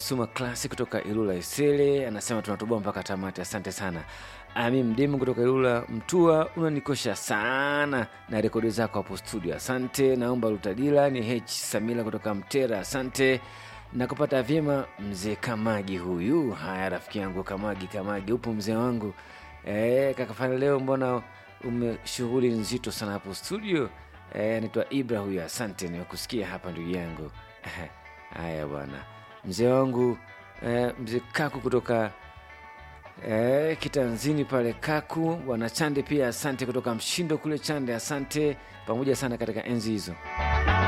Suma Klasi kutoka Ilula Isele anasema tunatoboa mpaka tamati. Asante sana. Ami Mdimu kutoka Ilula Mtua, unanikosha sana na rekodi zako hapo studio. Asante. Naomba Lutadila ni H Samila kutoka Mtera. Asante na kupata vyema mzee Kamagi huyu. Haya, rafiki yangu Kamagi, Kamagi upo mzee wangu e, kakafanya leo, mbona ume shughuli nzito sana hapo studio e, anaitwa Ibra huyu. Asante, nimekusikia hapa ndugu yangu. Haya bwana, mzee wangu e, mzee Kaku kutoka e, kitanzini pale Kaku, bwana Chande pia asante kutoka Mshindo kule Chande, asante pamoja sana katika enzi hizo.